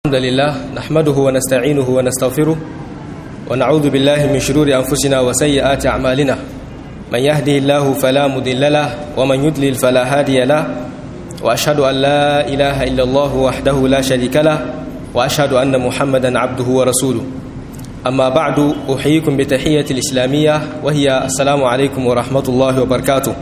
الحمد لله نحمده ونستعينه ونستغفره ونعوذ بالله من شرور أنفسنا وسيئات أعمالنا من يهده الله فلا مضل له ومن يضلل فلا هادي له وأشهد أن لا إله إلا الله وحده لا شريك له وأشهد أن محمدا عبده ورسوله أما بعد أحييكم بتحية الإسلامية وهي السلام عليكم ورحمة الله وبركاته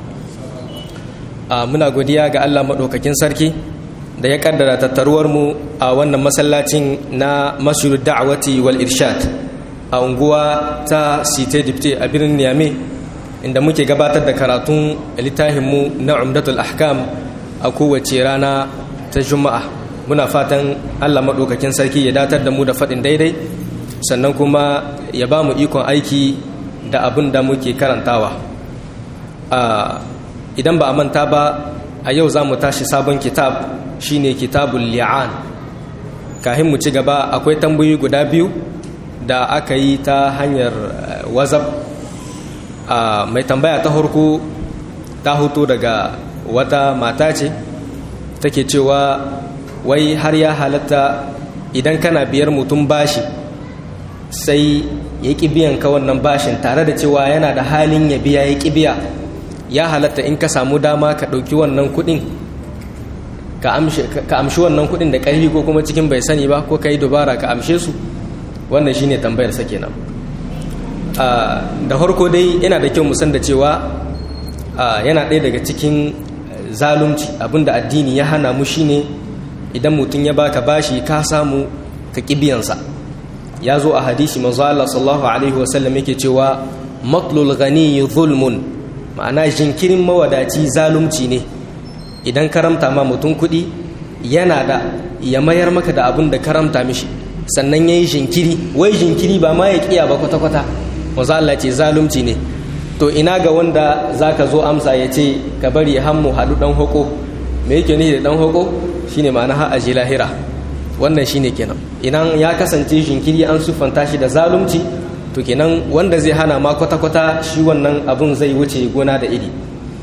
muna godiya ga Allah maɗaukakin sarki da ya kaddara tattaruwarmu a wannan masallacin na masjid da'awati wal irshad a unguwa ta site dipte a birnin Niamey inda muke gabatar da karatun littafinmu na umdatul ahkam a kowace rana ta juma'a muna fatan Allah maɗaukakin sarki ya datar da mu da faɗin daidai sannan kuma ya ba mu ikon aiki da abin da muke karantawa idan ba a manta ba a yau za mu tashi sabon kitab shine kitabul li'an kahin mu ci gaba akwai tambayoyi guda biyu da aka yi ta hanyar wazab mai tambaya ta harko ta hoto daga wata mata ce take cewa wai har ya halatta idan kana biyar mutum bashi sai ya ƙi biyan ka wannan bashin tare da cewa yana da halin ya biya ya ƙi biya ya halatta in ka samu dama ka ɗauki wannan kuɗin ka amshi wannan kuɗin da ƙarfi ko kuma cikin bai sani ba ko ka yi dubara ka amshe su wannan shine tambayar sa kenan da farko dai yana da kyau musan da cewa yana ɗaya daga cikin zalunci abinda addini ya hana mu shine idan mutum ya baka bashi ka samu ka ƙibiyansa ya zo a hadisi manzo Allah sallallahu alaihi wasallam yake cewa matlul ghani zulmun ma'ana jinkirin mawadaci zalunci ne idan karamta ma mutum kuɗi yana da ya mayar maka da abin da karamta mishi sannan ya yi jinkiri wai jinkiri ba ma ya kiya ba kwata-kwata maza Allah ce zalunci ne to ina ga wanda za ka zo amsa ya ce ka bari hammu haɗu ɗan hoko me yake ne da ɗan hoko shine ma'ana ha aji lahira wannan shine kenan idan ya kasance jinkiri an siffanta shi da zalunci to kenan wanda zai hana ma kwata-kwata shi wannan abun zai wuce gona da iri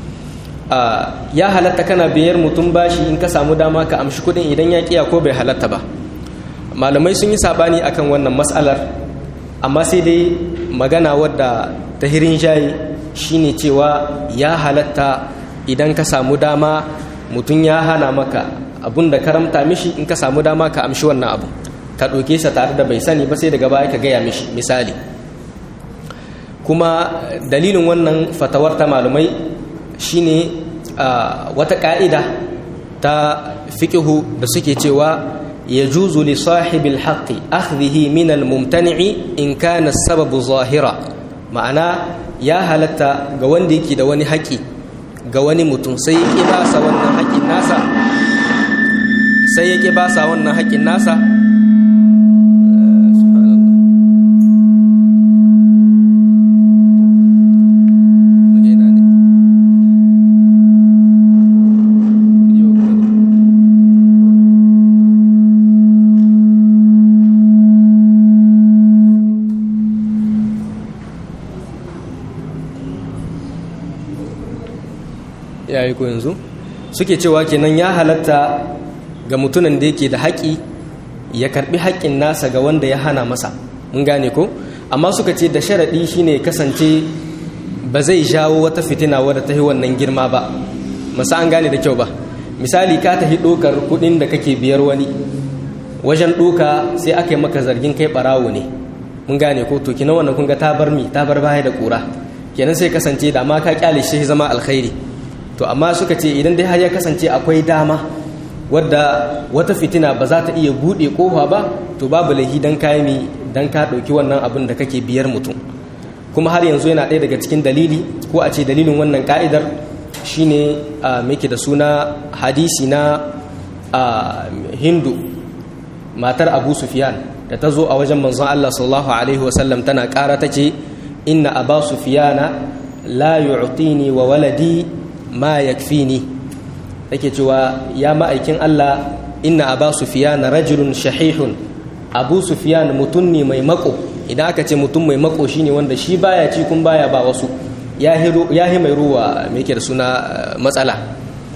ya halatta kana biyar mutum bashi in ka samu dama ka amshi kudin idan ya kiya ko bai halatta ba malamai sun yi sabani akan wannan matsalar amma sai dai magana wadda ta hirin shayi shine cewa ya halatta idan ka samu dama mutum ya hana maka abun da karamta mishi in ka samu dama ka amshi wannan abu ka ɗauke sa tare da bai sani ba sai daga baya ka gaya mishi misali kuma dalilin wannan fatawar ta malumai shine wata ka'ida ta fiƙihu da suke cewa ya juzu li sahibil haqqi akhdhihi min al mumtani'i in kana sababu zahira ma'ana ya halatta ga wanda yake da wani haƙi ga wani mutum sai ya ba sa wannan haƙin nasa sai ya ba sa wannan haƙin nasa yayi ko yanzu suke cewa kenan ya halatta ga mutumin da yake da haƙi ya karbi haƙƙin nasa ga wanda ya hana masa mun gane ko amma suka ce da sharaɗi shine kasance ba zai jawo wata fitina wadda ta yi wannan girma ba masa an gane da kyau ba misali ka tafi ɗokar kuɗin da kake biyar wani wajen ɗoka sai aka yi maka zargin kai ɓarawo ne mun gane ko to kina wannan kun ga ta bar mi ta bar baya da ƙura kenan sai kasance da ma ka kyale shi zama alkhairi to amma suka ce idan dai har ya kasance akwai dama wadda wata fitina ba za ta iya buɗe ƙofa ba to babu laihi don kayami don ka ɗauki wannan abin da kake biyar mutum kuma har yanzu yana ɗaya daga cikin dalili ko a ce dalilin wannan ka'idar shine a meke da suna hadisi na hindu matar abu sufyan da ta zo a wajen manzon allah sallallahu alaihi wasallam tana ƙara ta ce inna aba sufyana la yu'tini wa waladi ma yakfini take cewa ya ma'aikin Allah inna aba sufyan rajulun shahihun abu sufyan mutum ne mai mako idan aka ce mutum mai mako shine wanda shi baya ci kun baya ba wasu ya hi mai ruwa me yake da suna matsala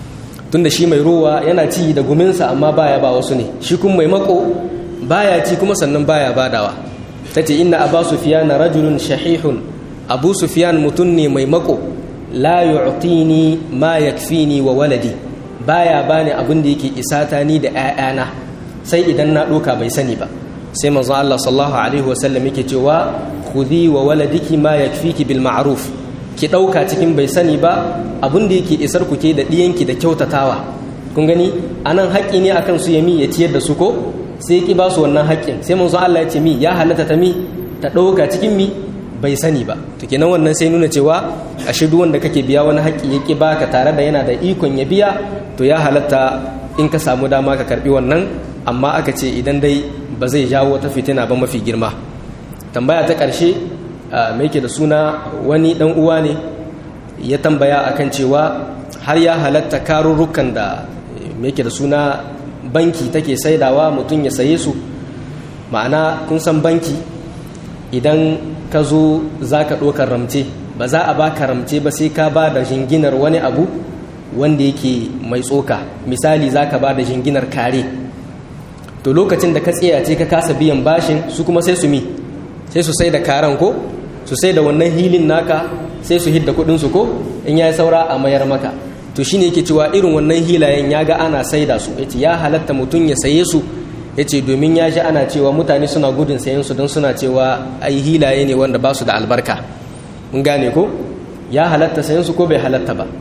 tunda shi mai ruwa yana ci da guminsa amma baya ba wasu ne shi kuma mai mako baya ci kuma sannan baya badawa tace inna aba sufyan rajulun shahihun abu sufyan mutun ne mai mako la yu'tini ma yakfini wa waladi baya bani abin da yake isata ni da ƴaƴana sai idan na doka bai sani ba sai manzo Allah sallallahu alaihi wasallam yake cewa khudhi wa waladiki ma yakfiki bil ma'ruf ki dauka cikin bai sani ba abin da yake isar ku ke da diyanki da kyautatawa kun gani anan haƙƙi ne akan su yami ya ciyar da su ko sai ki ba su wannan haƙƙin sai manzo Allah ya ce mi ya halatta ta mi ta dauka cikin mi bai sani ba to kenan wannan sai nuna cewa ashe duk wanda kake biya wani haƙƙi yake baka tare da yana da ikon ya biya to ya halatta in ka samu dama ka karbi wannan amma aka ce idan dai ba zai jawo ta fitina ba mafi girma tambaya ta ƙarshe mai ke da suna wani ɗan uwa ne ya tambaya akan cewa har ya halatta karurrukan da mai ke da suna banki take saidawa mutum ya saye su ma'ana kun san banki idan ka zo za ka ɗaukar ramce ba za a baka ramce ba sai ka ba da jinginar wani abu wanda yake mai tsoka misali za ka ba da jinginar kare to lokacin da ka tsayace ka kasa biyan bashin su kuma sai su mi sai su sai da karen ko su sai da wannan hilin naka sai su hidda kudinsu ko in ya yi saura a mayar maka to shine yake cewa irin wannan hilayen ya ga ana saida su yace ya halatta mutum ya saye su yace domin ya ji ana cewa mutane suna gudun sayen su don suna cewa ai hilaye ne wanda ba su da albarka mun gane ko ya halatta sayen su ko bai halatta ba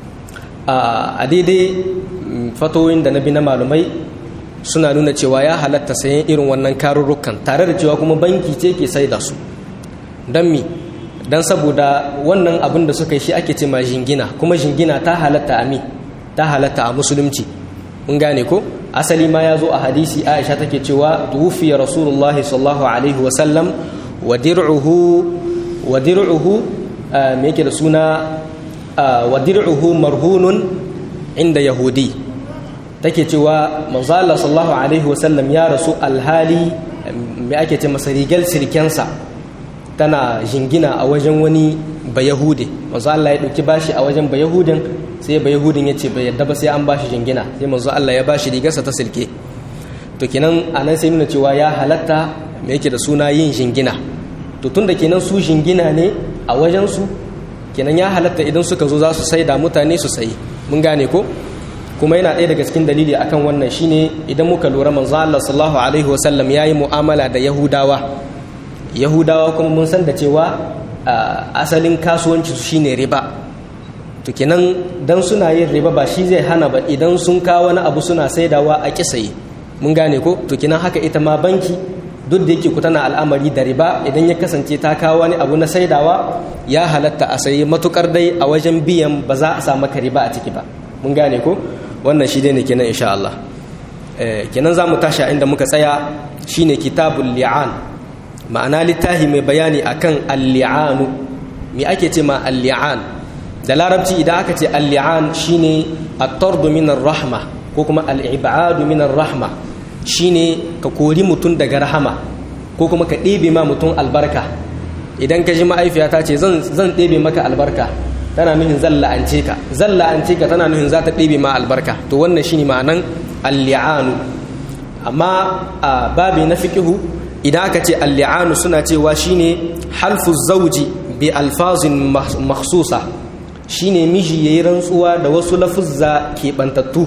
a daidai fatoyin da na bi na malumai suna nuna cewa ya halatta sayen irin wannan karurrukan tare da cewa kuma banki ce ke sai da su don mi don saboda wannan abin da suka yi shi ake ce ma jingina kuma jingina ta halatta a mi ta halatta a musulunci mun gane ko asali ma ya zo a hadisi aisha take cewa tuwufiya rasulullah sallallahu alaihi wasallam wa dir'uhu wa dir'uhu me yake da suna wa dir'uhu marhunun inda yahudi take cewa manzo Allah sallallahu alaihi wasallam ya rasu alhali me ake ce masa rigal sirkensa tana jingina a wajen wani bayahude manzo Allah ya dauki bashi a wajen bayahudin sai bayahudin ya ce bai yadda ba sai an bashi jingina sai manzo Allah ya bashi rigarsa ta silke to kenan anan sai nuna cewa ya halatta me yake da suna yin jingina to tunda kenan su jingina ne a wajen su kenan ya halatta idan suka zo za su saida mutane su sayi mun gane ko kuma yana ɗaya daga cikin dalili akan wannan shine idan muka lura manzo Allah sallallahu alaihi wasallam yayi mu'amala da Yahudawa Yahudawa kuma mun san da cewa asalin kasuwanci su shine riba to kenan dan suna yin riba ba shi zai hana ba idan sun kawo wani abu suna saidawa a kisaye mun gane ko to kenan haka ita ma banki duk da yake ku tana al'amari da riba idan ya kasance ta kawo wani abu na saidawa ya halatta a sayi matukar dai a wajen biyan ba za a samu ka riba a ciki ba mun gane ko wannan shi dai ne kenan insha Allah kenan za mu tashi inda muka tsaya shine kitabul li'an ma'ana littafi mai bayani akan al-li'anu me ake ce ma al-li'an da larabci idan aka ce al-li'an shine at-tard min rahma ko kuma al-ib'ad min rahma shine ka kori mutum daga rahama ko kuma ka ɗebe ma mutum albarka idan ka ji ma'aifiyata ce zan zan ɗebe maka albarka tana nuhin zan la'ance ka zan la'ance ka tana nuhin za ta ɗebe ma albarka to wannan shine ma'anan al-li'anu amma a babi na fiqihu idan aka ce al-li'anu suna cewa shine halfu zawji bi alfazin makhsusa shine miji yayi rantsuwa da wasu lafuzza keɓantattu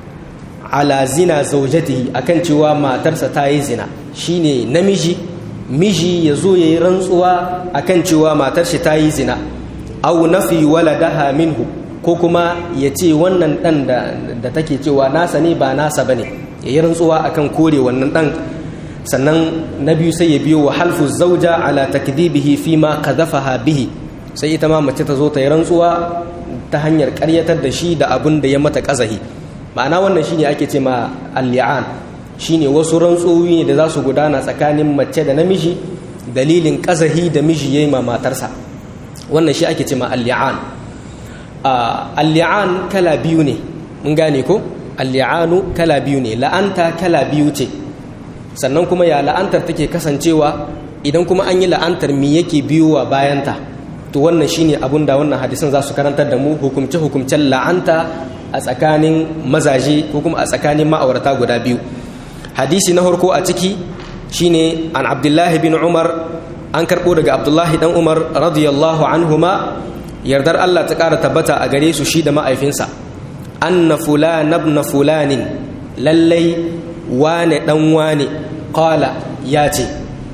ala zina zaujatihi akan cewa matarsa ta yi zina shine namiji miji ya zo ya yi rantsuwa akan cewa matar shi ta yi zina au nafi waladaha minhu ko kuma ya ce wannan dan da take cewa nasa ne ba nasa bane ya yi rantsuwa akan kore wannan dan sannan na biyu sai ya biyo wa halfu zauja ala takdibihi fi ma qadhafaha bihi sai ita ma mace ta zo ta yi rantsuwa ta hanyar karyatar da shi da abin da ya mata kazahi ma'ana wannan shine ake ce ma al-li'an shine wasu rantsuwi ne da za su gudana tsakanin mace da namiji dalilin kazahi da miji yayi ma matarsa wannan shi ake ce ma al-li'an al-li'an kala biyu ne mun gane ko al-li'anu kala biyu ne la'anta kala biyu ce sannan kuma ya la'antar take kasancewa idan kuma an yi la'antar me yake biyowa bayanta to wannan shine abun da wannan hadisin za su karantar da mu hukumce hukumcen la'anta a tsakanin mazaje ko kuma a tsakanin ma'aurata guda biyu hadisi na farko a ciki shine an abdullahi bin umar an karɓo daga abdullahi dan umar radiyallahu anhuma yardar allah ta ƙara tabbata a gare su shi da ma'aifinsa anna fulan ibn fulanin lallai wane dan wane qala ya ce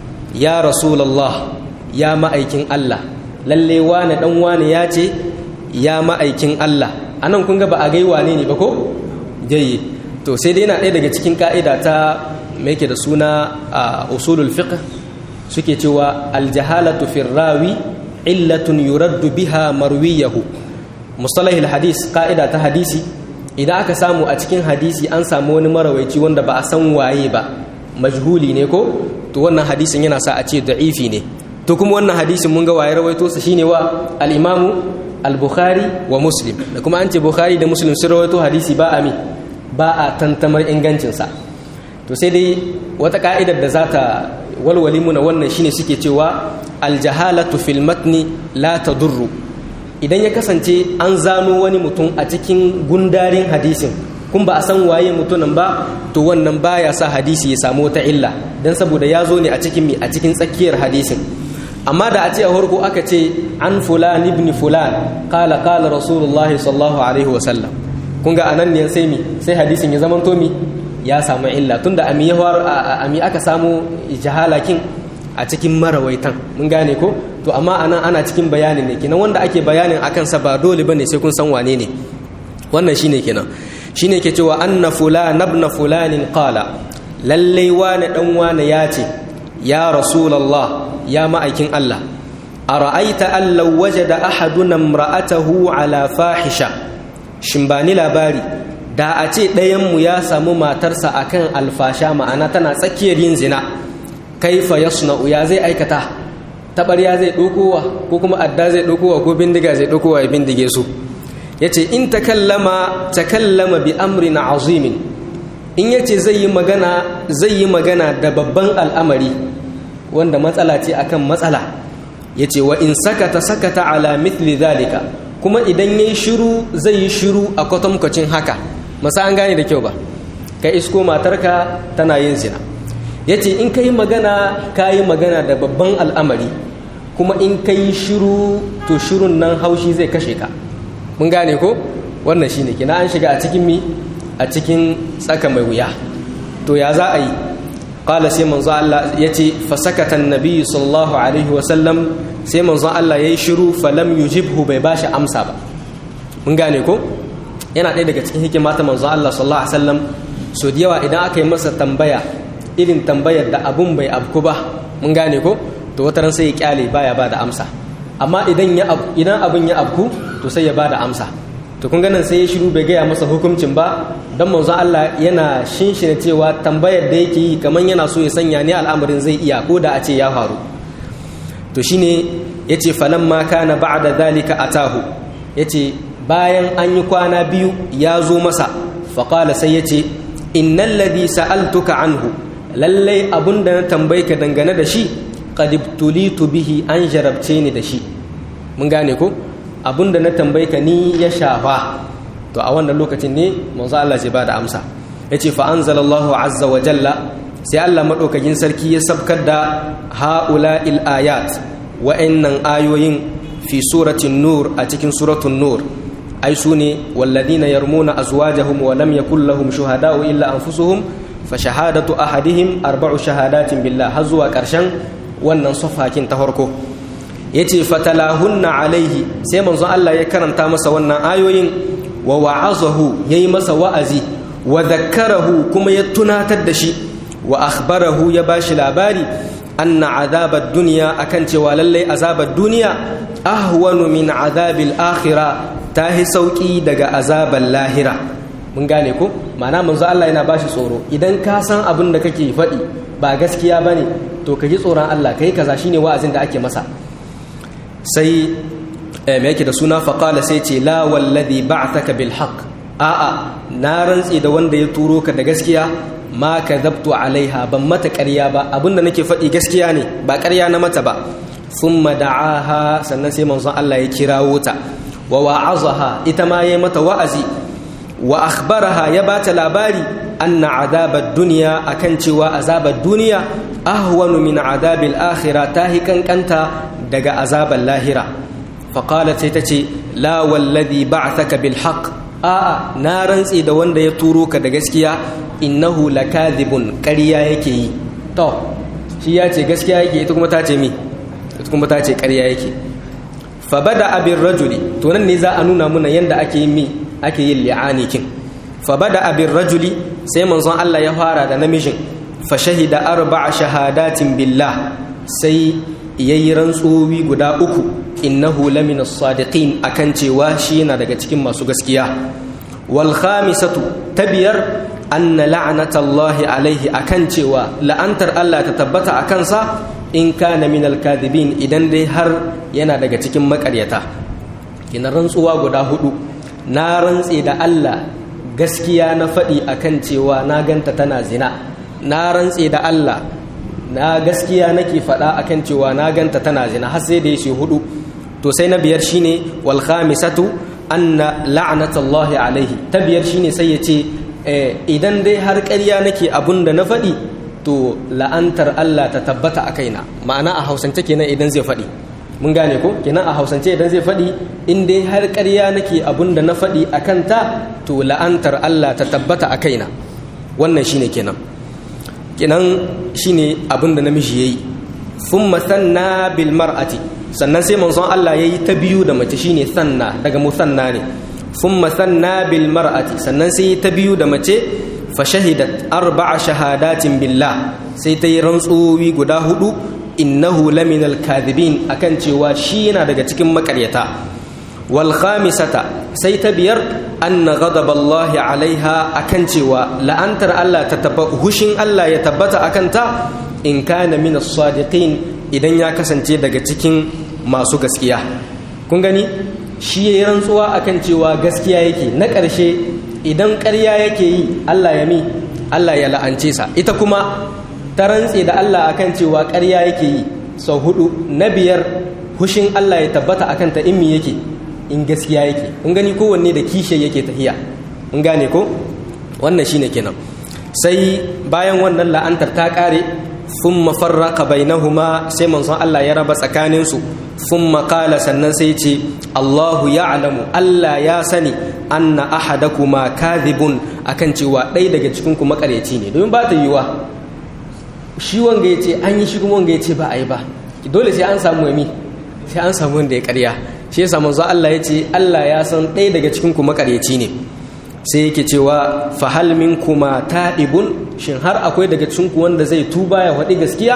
ya rasulallah ya ma'aikin allah lallai wane dan wane ya ce ya ma'aikin allah anan kun ga ba a gai wane ne ba ko jayi to sai dai yana ɗaya daga cikin ka'ida ta mai yake da suna a usulul fiqh suke cewa aljahalatu fi rawi illatun yuraddu biha marwiyahu mustalahil hadis ka'ida ta hadisi idan aka samu a cikin hadisi an samu wani marawaici wanda ba a san waye ba majhuli ne ko to wannan hadisin yana sa a ce da'ifi ne to kuma wannan hadisin mun ga waye rawaito sa shine wa al-imamu al-bukhari wa muslim da kuma an ce bukhari da muslim sun rawaito hadisi ba a mi ba a tantamar ingancinsa to sai dai wata ka'idar da za ta walwali muna wannan shine suke cewa aljahalatu fil matni la tadurru idan ya kasance an zano wani mutum a cikin gundarin hadisin kun ba a san waye mutumin ba to wannan baya sa hadisi ya samu wata illa dan saboda ya zo ne a cikin mi a cikin tsakiyar hadisin amma da a ce a farko aka ce an fulan ibn fulan qala qala rasulullahi sallallahu alaihi wasallam kun ga anan ne sai mi sai hadisin ya zama to mi ya samu illa tunda ami ya ami aka samu jahalakin a cikin marawaitan mun gane ko to amma anan ana cikin bayanin ne kenan wanda ake bayanin akan sa ba dole bane sai kun san wane ne wannan shine kenan shine ke cewa anna fulan ibn fulanin qala lalle wane dan wane ya ce ya rasulullah ya ma'aikin Allah ara'aita an law wajada ahaduna imra'atahu ala fahisha shin ba ni labari da a ce ɗayanmu ya samu matarsa akan alfasha ma'ana tana tsakiyar yin zina kaifa yasna'u ya zai aikata taɓarya zai ɗaukowa ko kuma adda zai ɗaukowa ko bindiga zai ɗaukowa ya bindige su ya ce in takallama takallama bi amrin azimin in ya ce zai yi magana zai yi magana da babban al'amari wanda matsala ce akan matsala ya ce wa in sakata sakata ala mithli zalika kuma idan ya yi shiru zai yi shiru a kwatankwacin haka masa an gane da kyau ba ka isko matarka tana yin zina ya ce in ka yi magana ka yi magana da babban al'amari kuma in ka yi shiru to shirun nan haushi zai kashe ka mun gane ko wannan shi ne kina an shiga a cikin mi a cikin tsaka mai wuya to ya za a yi ƙala sai manzo Allah ya ce fasakatan nabi sallallahu alaihi wasallam sai manzo Allah ya yi shiru falam yujibhu bai bashi amsa ba mun gane ko yana ɗaya daga cikin hikima ta manzo Allah sallallahu alaihi wasallam so da yawa idan aka yi masa tambaya irin tambayar da abun bai abku ba mun gane ko to wata ran sai ya kyale baya ba da amsa amma idan ya idan abun ya abku to sai ya ba da amsa to kun ganin sai ya shiru bai gaya masa hukuncin ba don manzo Allah yana shinshina cewa tambayar da yake yi kamar yana so ya sanya ne al'amarin zai iya ko da a ce ya faru to shine yace falamma kana ba'da zalika atahu yace bayan an yi kwana biyu ya zo masa faƙala sai ya ce innan ladhi sa'altuka anhu lallai abunda na tambayi ka dangane da shi qadibtulitu bihi an jarabce ni da shi mun gane ko abunda na tambayi ka ni ya shafa to a wannan lokacin ne manzo Allah zai bada amsa yace fa anzalallahu azza wa jalla sai Allah madaukakin sarki ya sabkar da haula'il ayat wa'annan ayoyin fi suratin nur a cikin suratul nur ai su ne walladina yarmuna azwajahum wa lam yakul lahum shuhada'u illa anfusuhum fa shahadatu ahadihim arba'u shahadatin billah har zuwa karshen wannan safakin ta farko yace fatalahunna alaihi sai manzon Allah ya karanta masa wannan ayoyin wa wa'azahu yayi masa wa'azi wa dhakkarahu kuma ya tunatar da shi wa akhbarahu ya bashi labari anna azabad dunya akan cewa lallai azabad duniya ahwanu min azabil akhirah ta yi sauƙi daga azaban lahira mun gane ko ma'ana manzo Allah yana bashi tsoro idan ka san abin da kake faɗi ba gaskiya bane to ka ji tsoron Allah kai kaza shine wa'azin da ake masa sai me yake da suna faqala sai ce la wallazi ba'athaka bil haqq a'a na rantsi da wanda ya turo ka da gaskiya ma kadhabtu alaiha ban mata ƙarya ba abinda nake faɗi gaskiya ne ba ƙarya na mata ba thumma da'aha sannan sai manzon Allah ya kirawo ta wa wa'azaha ita ma yayi mata wa'azi wa akhbaraha ya bata labari anna azabar duniya akan cewa azabar duniya ahwanu min azabil akhirah ta kankanta daga azabar lahira faqalat sai tace la wallazi ba'athaka bil haqq a'a na rantse da wanda ya turo ka da gaskiya innahu lakadhibun ƙarya yake yi to shi ya ce gaskiya yake ita kuma ta ce mi ita kuma ta ce ƙarya yake fa bada abin rajuli to nan ne za a nuna muna yanda ake yin mi ake yin li'ani kin fa bada abin rajuli sai manzon Allah ya fara da namijin fa shahida arba'a shahadatin billah sai yayi rantsuwi guda uku innahu lamina sadiqin akan cewa shi yana daga cikin masu gaskiya wal khamisatu tabiyar anna la'natallahi alaihi akan cewa la'antar Allah ta tabbata a kansa in kana min alkadhibin idan dai har yana daga cikin makaryata kina rantsuwa guda hudu na rantse da Allah gaskiya na faɗi akan cewa na ganta tana zina na rantse da Allah na gaskiya nake faɗa akan cewa na ganta tana zina har sai da ya hudu to sai na biyar shine wal khamisatu anna la'natallahi alaihi ta biyar shine sai ya ce idan dai har ƙarya nake abun da na faɗi to la'antar Allah ta tabbata a kaina ma'ana a hausance kenan idan zai faɗi mun gane ko kenan a hausance idan zai faɗi in dai har ƙarya nake abun da na faɗi a kanta to la'antar Allah ta tabbata a kaina wannan shine kenan kenan shine abun da namiji yayi thumma sanna bil mar'ati sannan sai manzon Allah yayi ta biyu da mace shine sanna daga musanna ne thumma sanna bil mar'ati sannan sai ta biyu da mace fa shahidat arba'a shahadatin billah sai ta yi rantsuwi guda hudu innahu laminal kadhibin akan cewa shi yana daga cikin makaryata wal khamisata sai ta biyar anna ghadaballahi alaiha akan cewa la'antar Allah ta tabba hushin Allah ya tabbata akan ta in kana min as-sadiqin idan ya kasance daga cikin masu gaskiya kun gani shi yayi rantsuwa akan cewa gaskiya yake na ƙarshe idan ƙarya yake yi Allah ya mi Allah ya la'ance sa ita kuma ta rantse da Allah akan cewa ƙarya yake yi sau hudu na biyar hushin Allah ya tabbata akan ta in mi yake in gaskiya yake kun gani kowanne da kishe yake tahiya mun gane ko wannan shine kenan sai bayan wannan la'antar ta kare thumma farraqa bainahuma sai manzon Allah ya raba tsakanin su thumma qala sannan sai ce Allahu ya'lamu Allah ya sani anna ahadakuma kadhibun akan cewa ɗaya daga cikin ku makareci ne domin ba ta yiwa shi wanga ya ce an yi shi kuma wanga ya ce ba a yi ba dole sai an samu yami sai an samu wanda ya karya shi yasa manzo Allah ya ce Allah ya san ɗaya daga cikin ku makareci ne sai yake cewa fa hal minkuma ta'ibun shin har akwai daga cikin ku wanda zai tuba ya faɗi gaskiya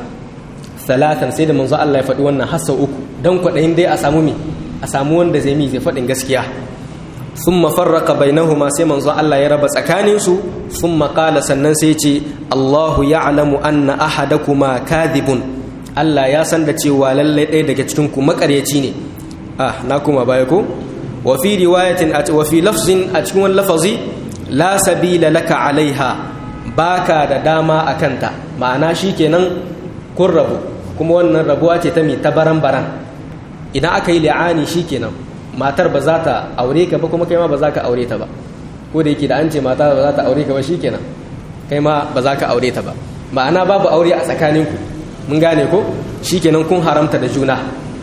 salatan sai da manzo Allah ya faɗi wannan hassa uku dan kwaɗayin dai a samu mi a samu wanda zai mi zai faɗin gaskiya thumma farraqa bainahuma sai manzo Allah ya raba tsakanin su thumma qala sannan sai ce Allahu ya'lamu anna ahadakuma kadhibun Allah ya san da cewa lalle ɗaya daga cikin ku makaryaci ne ah na kuma baya ko wa fi riwayatin wa fi lafzin a cikin wani lafazi la sabila laka alaiha baka da dama akanta ma'ana shikenan kun rabu kuma wannan rabuwa ce ta mai tabaran baran idan aka yi li'ani shikenan matar ba za ta aure ka ba kuma kai ma ba za ka aure ta ba ko da yake da an ce mata ba za ta aure ka ba shikenan kai ma ba za ka aure ta ba ma'ana babu aure a tsakaninku mun gane ko shikenan kun haramta da juna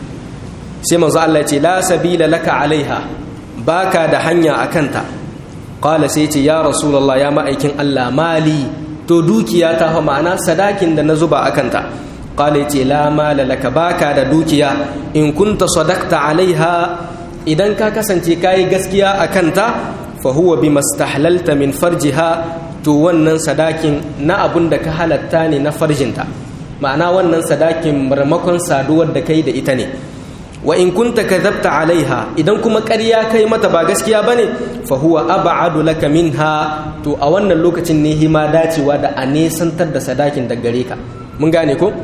sai manzo Allah ya ce la sabila laka alaiha baka da hanya akanta qala sai ce ya rasulullah ya ma'aikin Allah mali to dukiya ta fa ma'ana sadakin da na zuba akanta qala ya ce la mala laka baka da dukiya in kunta sadaqta alaiha idan ka kasance kayi gaskiya akanta fa huwa bimastahlalta min farjiha to wannan sadakin na abun da ka halatta ne na farjinta ma'ana wannan sadakin marmakon saduwar da kai da ita ne wa in kunta kadhabta alaiha idan kuma ƙarya kai mata ba gaskiya bane fa huwa ab'adu laka minha to a wannan lokacin ne hima dacewa da a nesantar da sadakin da gare ka mun gane ko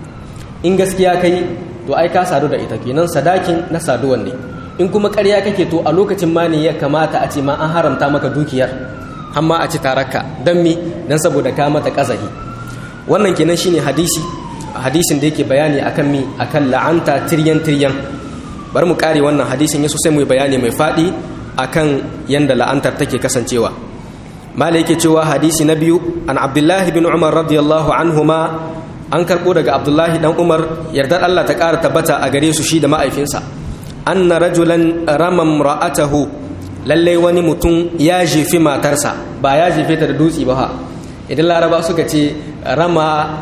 in gaskiya kai to ai ka sadu da ita kenan sadakin na saduwan ne in kuma ƙarya kake to a lokacin ma ne ya kamata a ce ma an haramta maka dukiyar amma a ci taraka dan mi dan saboda ka mata kazahi wannan kenan shine hadisi hadisin da yake bayani akan mi akan la'anta tiryan tiryan bari mu kare wannan hadisin yaso sai mu yi bayani mai fadi akan yanda la'antar take kasancewa malai yake cewa hadisi na biyu an abdullahi bin umar radiyallahu anhuma an karɓo daga abdullahi dan umar yardar allah ta ƙara tabbata a gare su shi da ma'aifinsa anna rajulan ramam ra'atahu lallai wani mutum ya jefi matarsa ba ya jefe ta da dutse ba ha idan laraba suka ce rama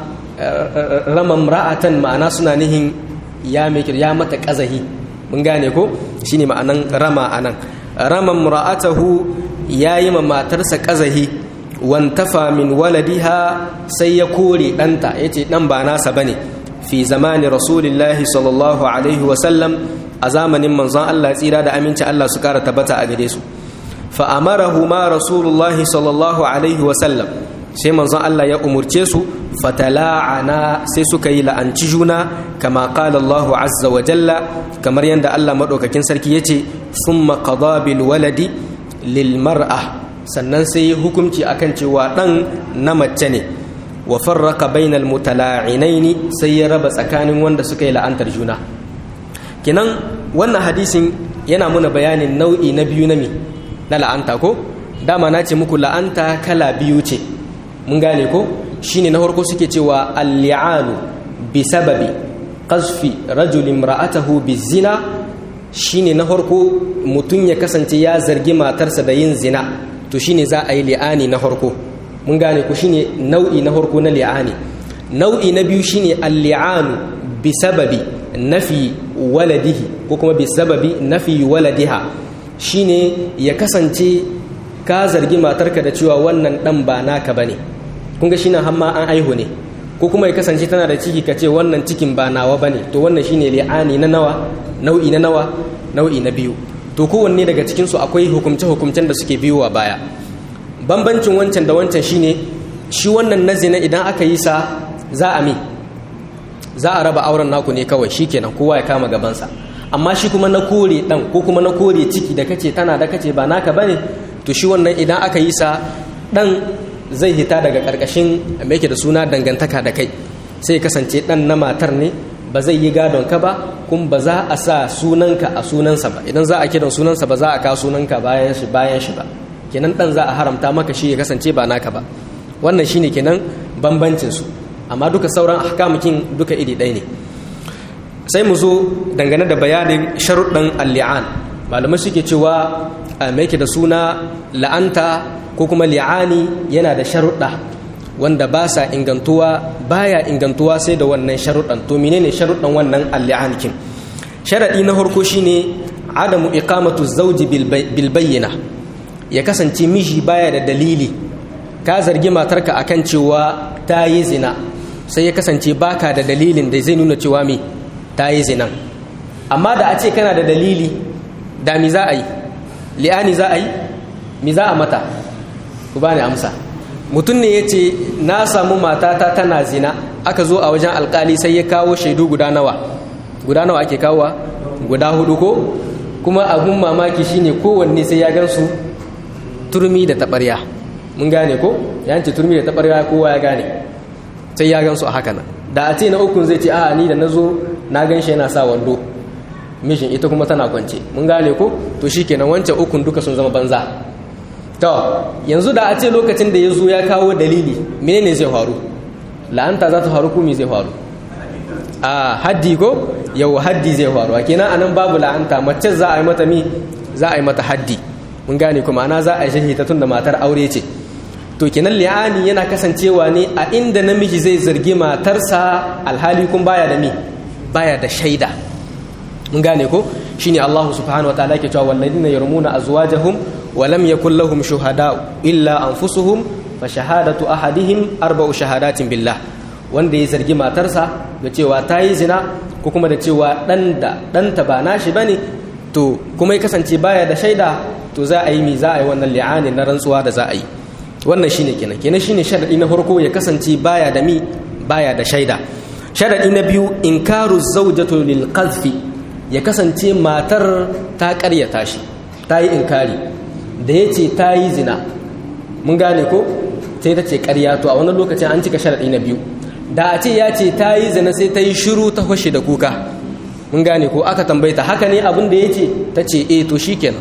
ramam ra'atan ma'ana suna nihin ya mikir ya mata kazahi mun gane ko shine ma'anan rama anan ramam ra'atahu yayi ma matarsa kazahi wantafa min waladiha sai ya kore danta yace dan ba nasa bane fi zamani rasulillahi sallallahu alaihi wa sallam a zamanin manzon Allah tsira da aminci Allah su kara tabbata a gare su fa amarahu ma rasulullahi sallallahu alaihi wa sallam sai manzon Allah ya umurce su fatala'ana sai suka yi la'anci juna kama qala Allahu azza wa jalla kamar yadda Allah madaukakin sarki yace thumma qada bil waladi lil mar'a sannan sai yi hukunci akan cewa dan na mace ne wa farraka bainal mutala'inaini sai ya raba tsakanin wanda suka yi la'antar juna kinan wannan hadisin yana muna bayanin nau'i na biyu na mi na la'anta ko dama na ce muku la'anta kala biyu ce mun gane ko shine na farko suke cewa al-li'anu bi sababi qazfi rajulin ra'atahu bizina shine na farko mutum ya kasance ya zargi matarsa da yin zina to shine za a yi li'ani na farko mun gane ku shine nau'i na farko na li'ani nau'i na biyu shine al-li'anu bi sababi nafi waladihi ko kuma bi sababi nafi waladiha shine ya kasance ka zargi matarka da cewa wannan dan ba naka bane kun ga shine hamma an aihu ne ko kuma ya kasance tana da ciki ka ce wannan cikin ba nawa bane to wannan shine li'ani na nawa nau'i na nawa nau'i na biyu to kowanne daga cikin su akwai hukumce hukumcen da suke biyowa baya bambancin wancan da wancan shine shi wannan na zina idan aka yi sa za a mi za a raba auren naku ne kawai shikenan kowa ya kama gabansa amma shi kuma na kore dan ko kuma na kore ciki da kace tana da kace ba naka bane to shi wannan idan aka yi sa dan zai hita daga karkashin me yake da suna dangantaka da kai sai kasance dan na matar ne ba zai yi gadon ka ba kuma ba za a sa sunanka a sunansa ba idan za a kiran sunansa ba za a ka sunanka bayan shi bayan shi ba kenan dan za a haramta maka shi ya kasance ba naka ba wannan shine kenan bambancin su amma duka sauran ahkamukin duka iri ɗaya ne sai mu zo dangane da bayanin sharuɗan al-li'an malamai suke cewa mai da suna la'anta ko kuma li'ani yana da sharuɗa wanda ba sa ingantuwa baya ingantuwa sai da wannan sharuɗan to menene sharuɗan wannan al-li'an kin sharaɗi na farko shine adamu iqamatu zawji bil bayyina ya kasance miji baya da dalili ka zargi matarka akan cewa ta yi zina sai ya kasance baka da dalilin da zai nuna cewa me ta yi zinan amma da a ce kana da dalili da mi za a yi li'ani za a yi mi za a mata ku bani amsa mutum ne ya ce na samu matata tana zina aka zo a wajen alkali sai ya kawo shaidu guda nawa guda nawa ake kawowa guda hudu ko kuma abun mamaki shine kowanne sai ya gansu turmi da taɓarya mun gane ko yanci turmi da taɓarya kowa ya gane sai ya gansu a haka nan da a ce na ukun zai ce a ni da na zo na gan shi yana sa wando mishin ita kuma tana kwance mun gane ko to shi kenan wancan ukun duka sun zama banza to yanzu da a ce lokacin da ya zo ya kawo dalili menene zai faru la'anta za ta faru ko me zai faru a haddi ko yau haddi zai faru a kenan anan babu la'anta mace za a yi mata mi za a yi mata haddi mun gane kuma ana za a yi shahita tun da matar aure ce to kenan li'ani yana kasancewa ne a inda namiji zai zargi matarsa alhali kun baya da mi baya da shaida mun gane ko shine Allah subhanahu wataala yake cewa walladina yarmuna azwajahum wa lam yakul lahum shuhada illa anfusuhum fa shahadatu ahadihim arba'u shahadatin billah wanda ya zargi matarsa da cewa ta yi zina ko kuma da cewa dan da danta ba nashi bane to kuma ya kasance baya da shaida to za a yi mi za a yi wannan li'ani na rantsuwa da za a yi wannan shine kenan kenan shine sharadi na farko ya kasance baya da mi baya da shaida sharadi na biyu inkaru zawjatu lil qazfi ya kasance matar ta karyata shi ta yi inkari da ya ce ta yi zina mun gane ko sai ta ce karya to a wannan lokacin an cika sharadi na biyu da a ce ya ce ta yi zina sai ta yi shiru ta fashe da kuka mun gane ko aka tambaye ta haka ne abin da ya ce ta ce eh to shikenan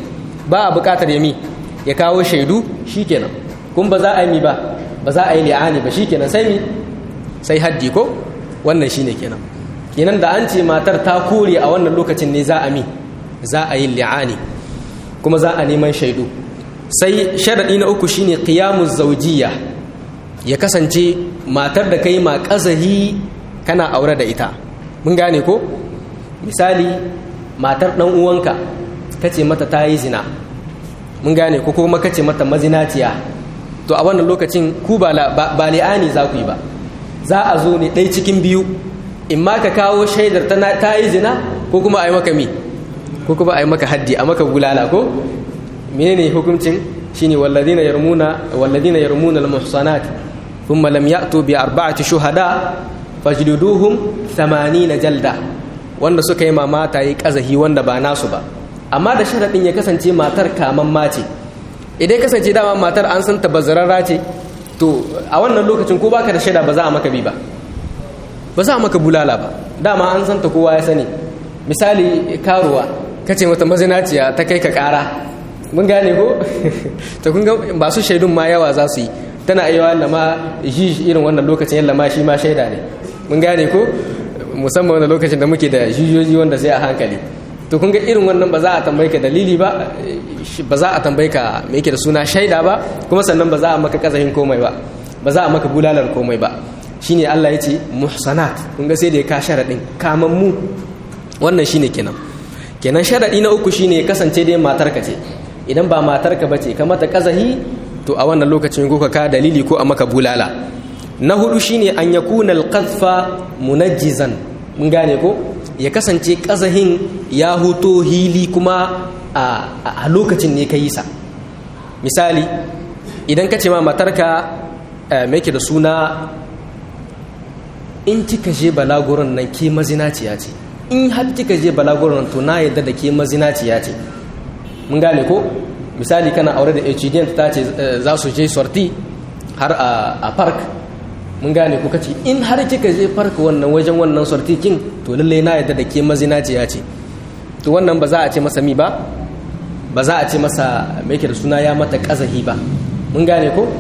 ba a buƙatar yami ya kawo shaidu shikenan kun ba za a yi mi ba ba za a yi li'ani ba shikenan sai mi sai haddi ko wannan shine kenan kenan da an ce matar ta kore a wannan lokacin ne za a mi za a yi li'ani kuma za a neman shaidu sai sharaɗi na uku shine qiyamuz zawjiyya ya kasance matar da kai ma kazahi kana aure da ita mun gane ko misali matar dan uwanka kace mata ta yi zina mun gane ko kuma kace mata mazinaciya to a wannan lokacin ku ba ba li'ani za ku yi ba za a zo ne ɗai cikin biyu in ma ka kawo shaidar ta yi zina ko kuma a yi maka mi ko kuma a yi maka haddi a maka bulala ko menene hukuncin shine walladina yarmuna walladina yarmuna al-muhsanat thumma lam ya'tu bi arba'ati shuhada fajliduhum 80 jalda wanda suka yi mamata yi kazahi wanda ba nasu ba amma da sharadin ya kasance matar kaman mace idan kasance dama matar an san ta bazararra ce to a wannan lokacin ko baka da shaida ba za a maka bi ba ba za a maka bulala ba dama an san ta kowa ya sani misali karuwa kace mata mazinaciya ta kai ka kara mun gane ko to kun ga ba su shaidun ma yawa za su yi tana iya wanda ma shi irin wannan lokacin yalla ma shi ma shaida ne mun gane ko musamman wannan lokacin da muke da jijiyoyi wanda sai a hankali to kun ga irin wannan ba za a tambaye ka dalili ba ba za a tambaye ka me yake da suna shaida ba kuma sannan ba za a maka kazahin komai ba ba za a maka bulalar komai ba shine Allah ya ce muhsanat kun ga sai da ya ka sharadin kaman mu wannan shine kenan kenan sharadi na uku shine kasance dai matarka ce idan ba matarka bace ka mata kazahi to a wannan lokacin ko ka dalili ko a maka bulala na hudu shine an yakuna alqadfa munajjizan mun gane ko ya kasance kazahin ya huto hili kuma a lokacin ne ka yi sa misali idan ka ce ma matarka mai da suna in kika je balaguran nan ke mazinaciya ce in har kika je balaguran to na yadda da ke mazinaciya ce mun gane ko misali kana aure da hudn ta ce za su je sorti har a park mun gane ku kace in har kika je park wannan wajen wannan sorti kin to lalle na yadda da ke mazinaciya ce to wannan ba za a ce masa mi ba ba za a ce masa mai da suna ya mata kazahi ba mun gane ko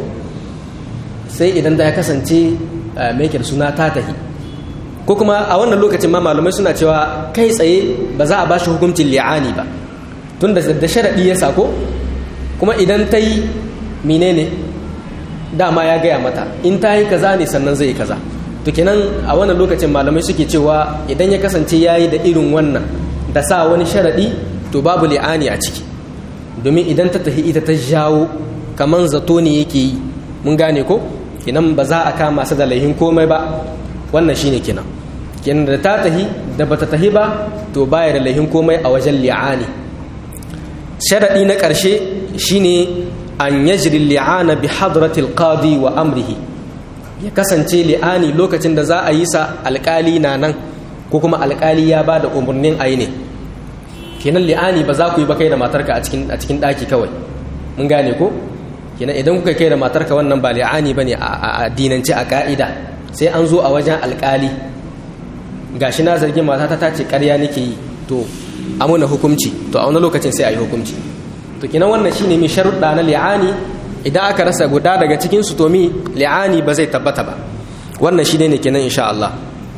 sai idan da ya kasance mai da suna ta tahi ko kuma a wannan lokacin ma malamai suna cewa kai tsaye ba za a ba shi hukuncin li'ani ba tun da da sharaɗi ya sako kuma idan ta yi menene dama ya gaya mata in ta yi kaza ne sannan zai yi kaza to kenan a wannan lokacin malamai suke cewa idan ya kasance ya yi da irin wannan da sa wani sharaɗi to babu li'ani a ciki domin idan ta tafi ita ta jawo kaman zato ne yake yi mun gane ko kenan ba za a kama su da laihin komai ba wannan shine kenan kenan da ta tahi da bata tahi ba to baya da laihin komai a wajen li'ani sharaɗi na ƙarshe shine an yajri li'ana bi hadratil qadi wa amrihi ya kasance li'ani lokacin da za a yi sa alƙali na nan ko kuma alƙali ya ba da umarnin ayi ne kenan li'ani ba za ku yi ba kai da matarka a cikin a cikin ɗaki kawai mun gane ko kenan idan kuka kai da matarka wannan ba li'ani bane a addinance a ka'ida sai an zo a wajen alƙali gashi na zargin matata ta ce ƙarya nake yi to amuna hukunci to a wani lokacin sai a yi hukunci to kenan wannan shine mai sharuɗa na li'ani idan aka rasa guda daga cikin su to mi li'ani ba zai tabbata ba wannan shi ne kenan insha Allah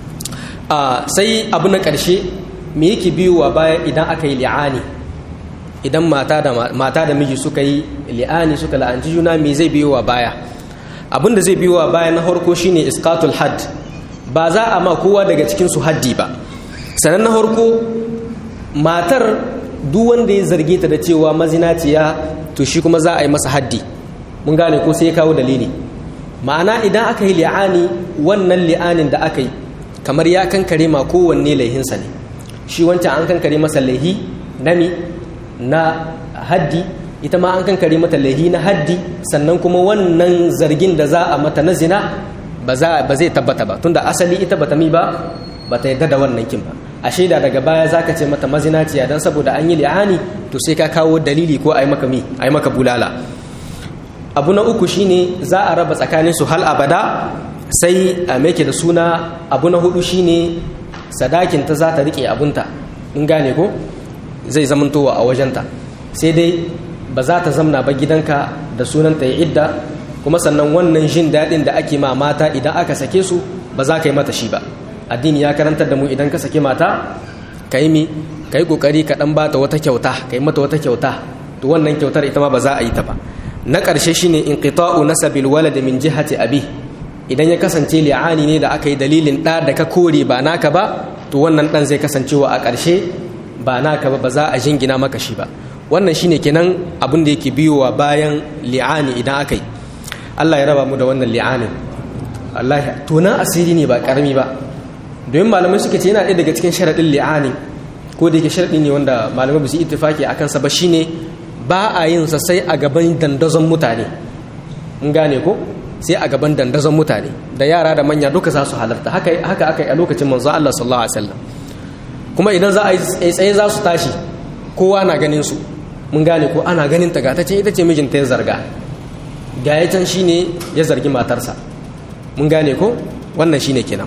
sai abu na ƙarshe me yake biyowa baya idan aka yi li'ani idan mata da mata da miji suka yi li'ani suka la'anci juna me zai biyowa baya abin da zai biyowa baya na farko shine isqatul hadd ba za a ma kowa daga cikin su haddi ba sanan na farko matar duk wanda ya zarge ta da cewa mazinaciya to shi kuma za a yi masa haddi mun gane ko sai ya kawo dalili ma'ana idan aka yi li'ani wannan li'anin da aka yi kamar ya kankare ma kowanne laihinsa ne shi wancan an kankare masa laihi na mi na haddi ita ma an kankare mata laihi na haddi sannan kuma wannan zargin da za a mata na zina ba zai tabbata ba tunda asali ita bata mi ba bata yadda da wannan kin ba a shaida daga baya zaka ce mata mazinaciya dan saboda an yi li'ani to sai ka kawo dalili ko ai maka mi ai maka bulala abu na uku shine za a raba tsakanin su hal abada sai a meke da suna abu na hudu shine sadakin ta za ta rike abunta in gane ko zai zamantowa a wajenta sai dai ba za ta zamna ba gidanka da sunan ta yi idda kuma sannan wannan jin daɗin da ake ma mata idan aka sake su ba za ka yi mata shi ba addini ya karantar da mu idan ka sake mata ka yi mi ka yi ƙoƙari ka ɗan bata wata kyauta ka yi mata wata kyauta to wannan kyautar ita ma ba za a yi ta ba na ƙarshe shine inqita'u nasabil walad min jihati abi idan ya kasance li'ani ne da aka yi dalilin ɗa da ka kore ba naka ba to wannan ɗan zai kasancewa a ƙarshe ba naka ba ba za a jingina maka shi ba wannan shine kenan abin da yake biyowa bayan li'ani idan aka yi Allah ya raba mu da wannan li'anin Allah tunan asiri ne ba karami ba domin malamai suka ce yana ɗaya daga cikin sharaɗin li'ani ko da yake sharaɗi ne wanda malamai ba su ittifaki akan sa ba shine ba a yin sa sai a gaban dandazon mutane mun gane ko sai a gaban dandazon mutane da yara da manya duka za su halarta haka haka aka yi a lokacin manzo Allah sallallahu alaihi wasallam kuma idan za a yi tsaye za su tashi kowa na ganin su mun gane ko ana ganin ta gata ce ita ce mijinta ya zarga ga ya can shine ya zargi matarsa mun gane ko wannan shine kenan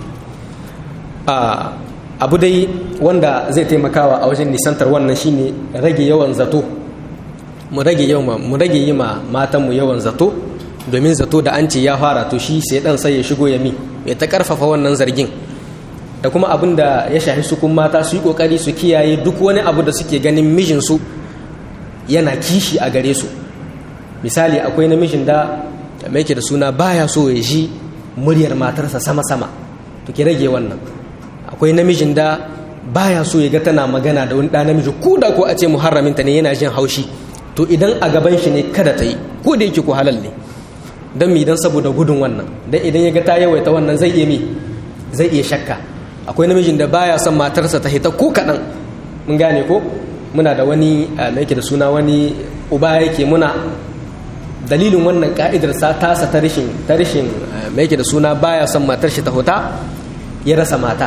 abu dai wanda zai taimakawa a wajen nisantar wannan shine rage yawan zato mu rage yawan mu rage yi ma matanmu yawan zato domin zato da an ce ya fara to shi sai dan sai ya shigo ya mi ya ta karfafa wannan zargin da kuma abin da ya shafi su kun mata su yi kokari su kiyaye duk wani abu da suke ganin mijinsu yana kishi a gare su misali akwai namijin da mai ke da suna baya so ya ji muryar matarsa sama-sama to ki rage wannan akwai namijin da baya so ya ga tana magana da wani ɗan namiji ko da ko a ce muharraminta ne yana jin haushi to idan a gaban shi ne kada ta yi ko da yake ko halal ne don mi don saboda gudun wannan don idan ya ga ta yawaita wannan zai iya mi zai iya shakka akwai namijin da baya son matarsa ta hita ko kaɗan mun gane ko muna da wani mai da suna wani uba yake muna dalilin wannan ka'idar sa tasa ta rishin ta rishin mai da suna baya son matar shi ta huta ya rasa mata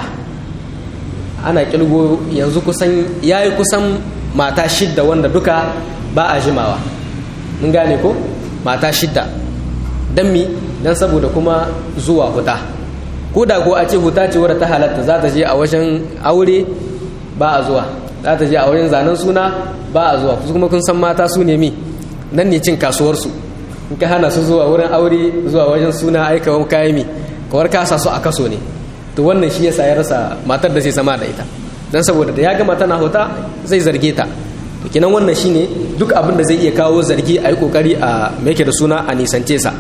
ana kilgo yanzu kusan yayi kusan mata shidda wanda duka ba a jimawa mun gane ko mata shidda dan mi dan saboda kuma zuwa huta ko da ko a ce huta ce wadda ta halatta za ta je a wajen aure ba a zuwa za ta je a wajen zanen suna ba a zuwa kuma kun san mata su ne mi nan ne cin kasuwarsu in ka hana su zuwa wurin aure zuwa wajen suna aika wani kayan mi kawar kasa su a kaso ne to wannan shi yasa ya rasa matar da zai sama da ita dan saboda da ya gama tana hota zai zarge ta to kinan wannan shine duk abin da zai iya kawo zargi a yi kokari a me da suna a nisance sa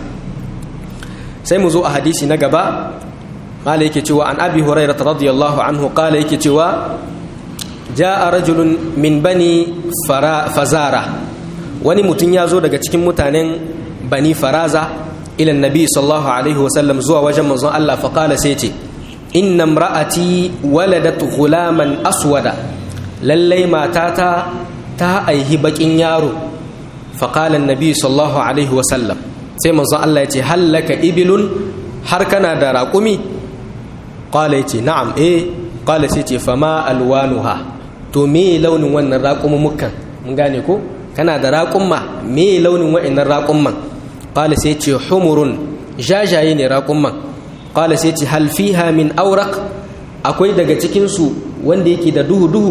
sai mu zo a hadisi na gaba mala yake cewa an abi hurairah radiyallahu anhu qala yake cewa ja'a rajulun min bani fazara wani mutum ya zo daga cikin mutanen bani faraza ila nabi sallallahu alaihi wasallam zuwa wajen manzon Allah fa qala sai ce inna imra'ati waladat ghulaman aswada lallai matata ta aihi bakin yaro fa qala annabi sallallahu alaihi wasallam sai manzon Allah ya ce hallaka ibilun har kana da raƙumi qala yace na'am eh qala sai ce fama alwanuha to me launin wannan raƙumumukan mun gane ko kana da raƙumma me launin wa'annan raƙumman qala sai ce humurun jajaye ne raƙumman qala sai ce hal fiha min awraq akwai daga cikin su wanda yake da duhu duhu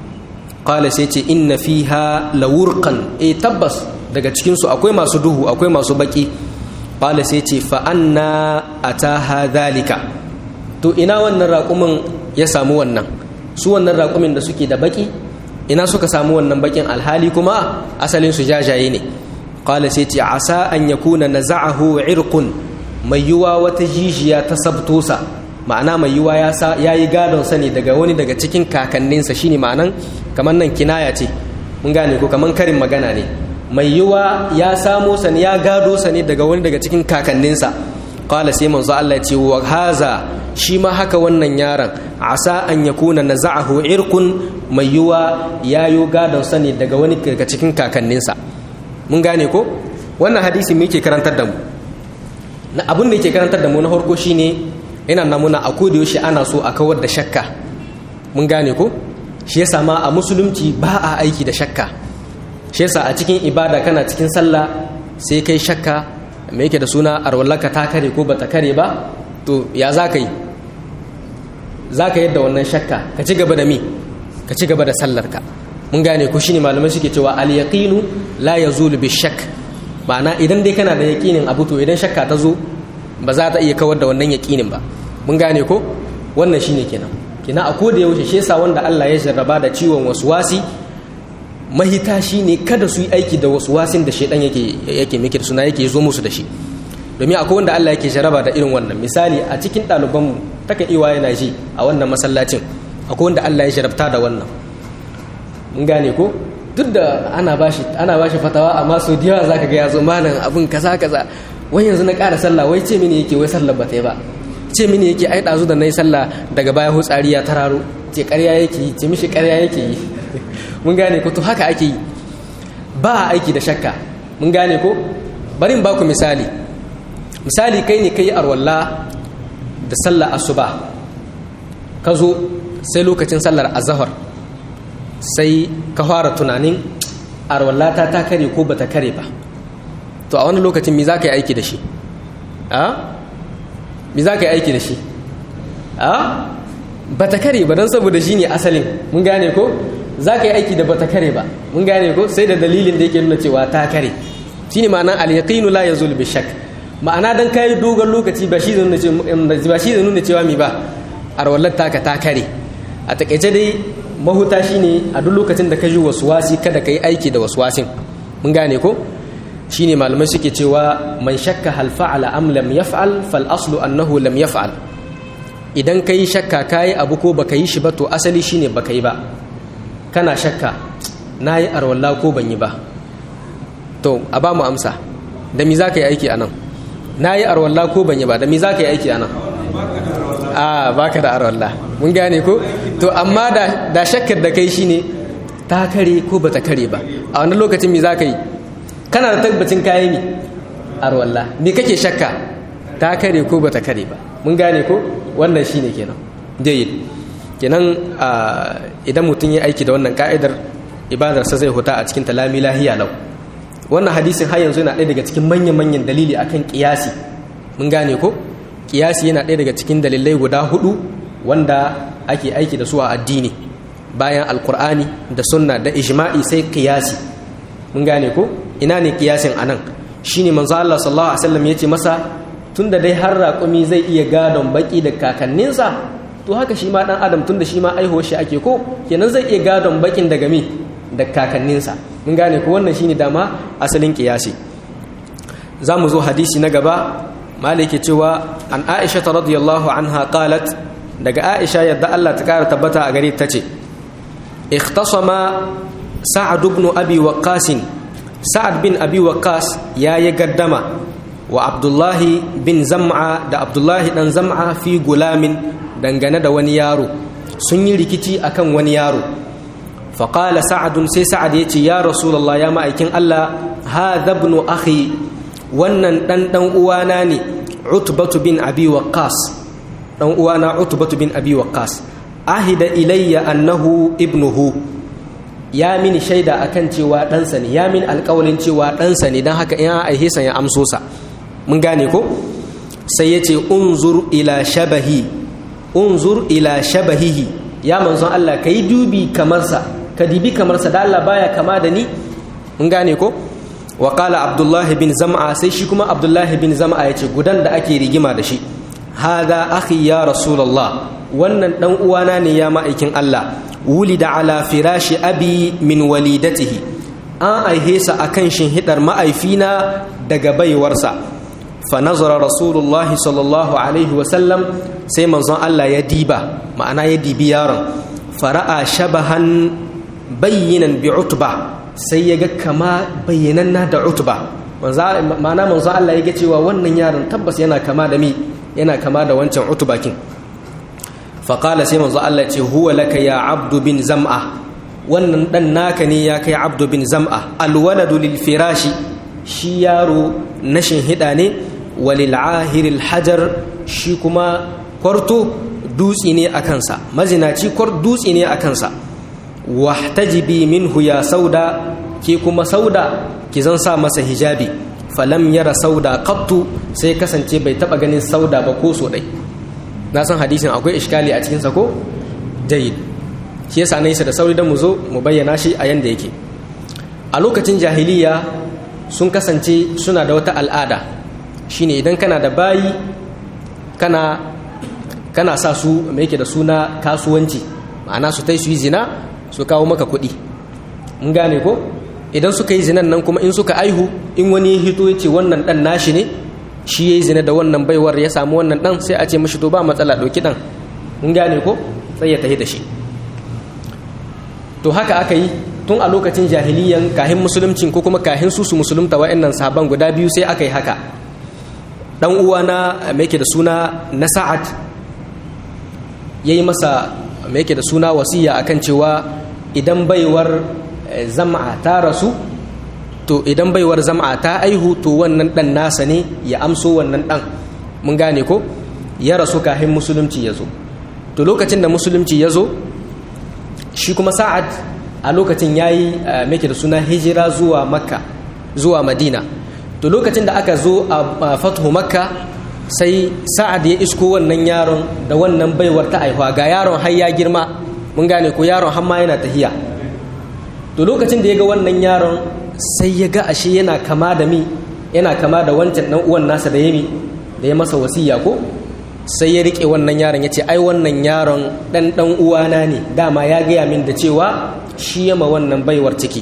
qala sai ce inna fiha lawurqan eh tabbas daga cikin su akwai masu duhu akwai masu baki qala sai ce fa anna ataha dhalika to ina wannan raƙumin ya samu wannan su wannan raƙumin da suke da baki ina suka samu wannan bakin alhali kuma asalin su jajaye ne qala sai ce asa an yakuna naza'ahu irqun mai yuwa wata jijiya ta sabtosa ma'ana mai yuwa ya sa yayi gadon sa ne daga wani daga cikin kakanninsa shine ma'anan kamar nan kinaya ce mun gane ko kamar karin magana ne mai yuwa ya samo sa ne ya gado sa ne daga wani daga cikin kakanninsa qala sai manzo Allah ya ce wa haza shi ma haka wannan yaron asa an ya kuna na za'ahu irkun mai yiwa ya yi gadon sani daga wani daga cikin kakanninsa mun gane ko wannan hadisi me yake karantar da mu na abin da yake karantar da mu na farko shine yana namuna a koda yaushe ana so a kawar da shakka mun gane ko shi yasa ma a musulunci ba a aiki da shakka shi yasa a cikin ibada kana cikin sallah sai kai shakka me yake da suna arwallaka ta kare ko bata kare ba to ya za ka yi za ka yadda wannan shakka ka ci gaba da mi ka ci gaba da sallarka mun gane ku shine malamai suke cewa al yaqinu la yazulu bi shakk ma'ana idan dai kana da yaqinin abu to idan shakka ta zo ba za ta iya kawar da wannan yaqinin ba mun gane ko wannan shine kenan kina a koda yaushe shi yasa wanda Allah ya jarraba da ciwon waswasi mahita shine kada su yi aiki da waswasin da shedan yake yake miki da suna yake zo musu da shi domin akwai wanda Allah yake jarraba da irin wannan misali a cikin ɗalibanmu takan iwa yana ji a wannan masallacin akwai wanda Allah ya jarabta da wannan mun gane ko duk da ana bashi ana bashi fatawa amma so da yawa zaka ga ya zo malam abin kaza kaza wai yanzu na ƙara sallah wai ce mini yake wai sallar ba ta yi ba ce mini yake ai ɗazu da na yi sallah daga baya hutsari ya tararo ce ƙarya yake yi ce mishi ƙarya yake yi mun gane ko to haka ake yi ba a aiki da shakka mun gane ko bari in baku misali misali kai ne kai arwalla da sallar asuba ka zo sai lokacin sallar azahar sai ka fara tunanin arwallata ta kare ko bata kare ba to a wani lokacin mi za ka yi aiki da shi a mi za ka yi aiki da shi a bata kare ba don saboda shi ne asalin mun gane ko za ka yi aiki da bata kare ba mun gane ko sai da dalilin da yake nuna cewa ta kare shi ne ma'ana al-yaqinu la yazul bi shakk ma'ana dan kai dogon lokaci ba shi zai nuna cewa mi ba arwallar taka ta kare a takaice dai mahuta shine a duk lokacin da ka ji wasi kada ka yi aiki da wasin mun gane ko shine malamai suke cewa man shakka hal fa'ala am lam yaf'al fal aslu annahu lam yaf'al idan kai shakka kai abu ko baka yi shi ba to asali shine baka yi ba kana shakka nayi arwalla ko ban yi ba to a ba mu amsa da mi zaka yi aiki anan nayi arwalla ko ban yi ba da mi zaka yi aiki anan a baka da arwalla mun gane ko to amma da da shakkar da kai shine ta kare ko bata kare ba a wannan lokacin mi zaka yi kana da tabbacin kayi mi arwalla me kake shakka ta kare ko bata kare ba mun gane ko wannan shine kenan jayyid kenan idan mutum ya aiki da wannan ka'idar ibadarsa zai huta a cikin talami lahiya lau wannan hadisin har yanzu yana ɗaya daga cikin manyan-manyan dalili akan kiyasi mun gane ko kiyasi yana ɗaya daga cikin dalilai guda hudu wanda ake aiki da su a addini bayan alkur'ani da sunna da ijma'i sai kiyasi mun gane ko ina ne kiyasin anan shine manzo Allah sallallahu alaihi wasallam yace masa tunda dai har raƙumi zai iya gadon baki da kakanninsa to haka shi ma dan adam tunda shi ma aiho shi ake ko kenan zai iya gadon bakin daga me da kakanninsa mun gane ko wannan shine dama asalin kiyasi za mu zo hadisi na gaba maliki cewa an aisha ta radiyallahu anha qalat daga aisha yadda Allah ta kara tabbata a gare ta ce ikhtasama sa'ad ibn abi waqqas sa'ad bin abi waqqas yayi gaddama wa abdullahi bin zam'a da abdullahi dan zam'a fi gulamin dangane da wani yaro sun yi rikici akan wani yaro faƙala sa'adun sai sa'ad ya ce ya rasulallah ya ma'aikin Allah ha zabnu akhi wannan ɗan ɗan uwana ne utbatu bin abi waqqas ɗan uwana utbatu bin abi waqqas ahida ilayya annahu ibnuhu ya mini shaida akan cewa ɗansa ne ya mini alƙawalin cewa ɗansa ne don haka in aihe sa ya amso sa mun gane ko sai ya ce unzur ila shabahi unzur ila shabahihi ya manzon Allah ka yi dubi kamarsa ka dibi kamarsa da Allah baya kama da ni mun gane ko wa qala abdullahi bin zam'a sai shi kuma abdullahi bin zam'a yace gudan da ake rigima da shi hada akhi ya rasulullah wannan dan uwana ne ya ma'aikin Allah wulida ala firashi abi min walidatihi an aihe sa akan shinhidar ma'aifina daga baiwarsa fa nazara rasulullahi sallallahu alaihi wa sallam sai manzon Allah ya diba ma'ana ya dibi yaron fara'a shabahan bayyinan bi utba sai ya ga kama bayyananna da utba ma'ana manzo Allah ya ga cewa wannan yaron tabbas yana kama da mi yana kama da wancan utba kin faqala sai manzo Allah ce huwa laka ya abdu bin zam'a wannan dan naka ne ya kai abdu bin zam'a alwaladu lil firashi shi yaro nashin hida ne walil ahiril hajar shi kuma kwarto dutsi ne a kansa mazinaci kwar dutsi ne a kansa wahtajibi minhu ya sauda ke kuma sauda ki zan sa masa hijabi falam yara sauda qattu sai kasance bai taba ganin sauda ba ko so dai na san hadisin akwai iskali a cikin sa ko jayyid shi yasa na da sauri don mu zo mu bayyana shi a yanda yake a lokacin jahiliya sun kasance suna da wata al'ada shine idan kana da bayi kana kana sa su mai yake da suna kasuwanci ma'ana su tai su yi zina su kawo maka kuɗi mun gane ko idan suka yi zinan nan kuma in suka aihu in wani ya hito ya ce wannan ɗan nashi ne shi ya yi zina da wannan baiwar ya samu wannan ɗan sai a ce mashi to ba matsala ɗauki ɗan mun gane ko sai ya tafi da shi to haka aka yi tun a lokacin jahiliyan kahin musuluncin ko kuma kahin su su musulunta wa'annan sahaban guda biyu sai aka yi haka dan uwa na mai yake da suna na sa'ad yayi masa mai yake da suna wasiya akan cewa idan baiwar zama ta rasu to idan baiwar zama ta aihu to wannan dan nasa ne ya amso wannan dan mun gane ko ya rasu kahin musulunci ya zo to lokacin da musulunci ya zo shi kuma sa'ad a lokacin ya yi make da suna hijira zuwa makka zuwa madina to lokacin da aka zo a fathu makka sai sa'ad ya isko wannan yaron da wannan baiwar ta aihuwa ga yaron har ya girma mun gane ko yaron har ma yana tahiya to lokacin da ya ga wannan yaron sai ya ga ashe yana kama da mi yana kama da wancan dan uwan nasa da yami da ya masa wasiya ko sai ya rike wannan yaron ya ce ai wannan yaron dan dan uwana ne dama ya gaya min da cewa shi yama wannan baiwar ciki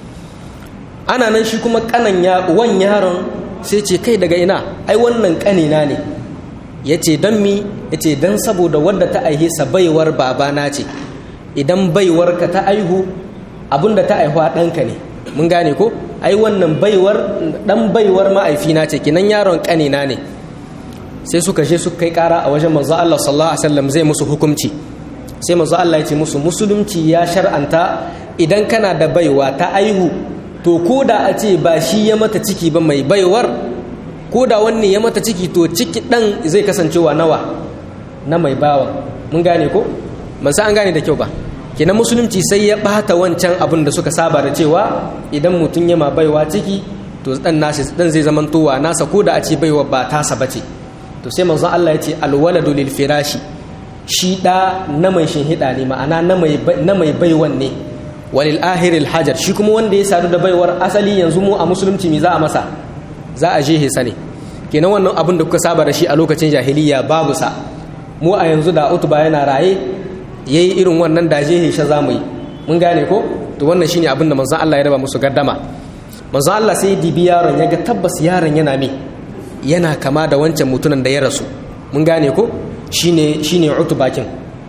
ana nan shi kuma kanan ya wan yaron sai ce kai daga ina ai wannan kanina ne ya ce don mi ya ce don saboda wadda ta aihe sa baiwar babana ce idan baiwar ka ta aihu abinda ta aihuwa ɗanka ne mun gane ko ai wannan baiwar ɗan baiwar ma'aifina ce kinan yaron kanina ne sai suka je suka kai kara a wajen manzo Allah sallallahu alaihi wasallam zai musu hukunci sai manzo Allah ya ce musu musulunci ya shar'anta idan kana da baiwa ta aihu to ko da a ce ba shi ya mata ciki ba mai baiwar ko da wanne ya mata ciki to ciki dan zai kasancewa nawa na mai bawa mun gane ko ban san an gane da kyau ba kenan musulunci sai ya bata wancan abin da suka saba da cewa idan mutum ya ma baiwa ciki to dan nasi dan zai zamantowa nasa ko da a ce baiwa ba tasa bace to sai manzon Allah ya ce alwaladu lil firashi shi da na mai shinhida ne ma'ana na mai na mai baiwan ne walil ahiril hajar shi kuma wanda ya sadu da baiwar asali yanzu mu a musulunci me za a masa za a je hisa ne kenan wannan abin da kuka saba da shi a lokacin jahiliya babu sa mu a yanzu da utuba yana raye yayi irin wannan da je hisha za mu yi mun gane ko to wannan shine abin da manzon Allah ya raba musu gardama manzon Allah sai dibi yaron ya ga tabbas yaron yana me yana kama da wancan mutumin da ya rasu mun gane ko shine shine utubakin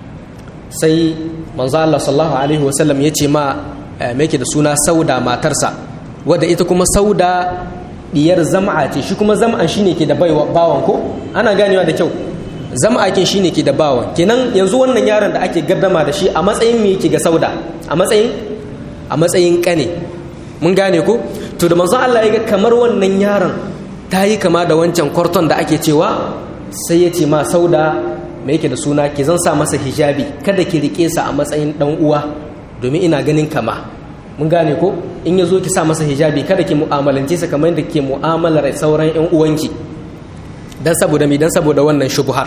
sai manzo Allah sallallahu alaihi wasallam ya ce ma me yake da suna sauda matarsa wadda ita kuma sauda diyar zam'a ce shi kuma zam'an shine ke da bawan ko ana ganewa da kyau zam'a kin shine ke da bawan kenan yanzu wannan yaron da ake gaddama da shi a matsayin me yake ga sauda a matsayin a matsayin kane mun gane ko to da manzo Allah ya ga kamar wannan yaron ta yi kama da wancan kwarton da ake cewa sai ya ce ma sauda mai yake da suna ki zan sa masa hijabi kada ki rike sa a matsayin dan uwa domin ina ganin kama mun gane ko in ya zo ki sa masa hijabi kada ki mu'amalance sa kamar yadda ke mu'amalar sauran yan uwanki dan saboda mi dan saboda wannan shubuhar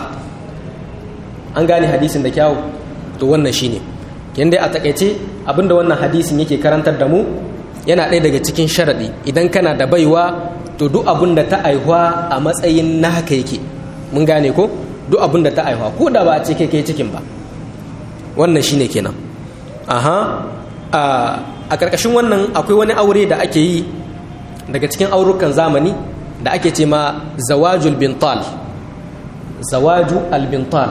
an gane hadisin da kyawu to wannan shine kin dai a takaice abinda wannan hadisin yake karantar da mu yana ɗaya daga cikin sharaɗi idan kana da baiwa to duk abin da ta aihuwa a matsayin na haka yake mun gane ko duk abin da ta aihuwa ko da ba a ce kai kai cikin ba wannan shine kenan aha a ƙarƙashin wannan akwai wani aure da ake yi daga cikin aurukan zamani da ake ce ma zawajul bintal zawaju albintal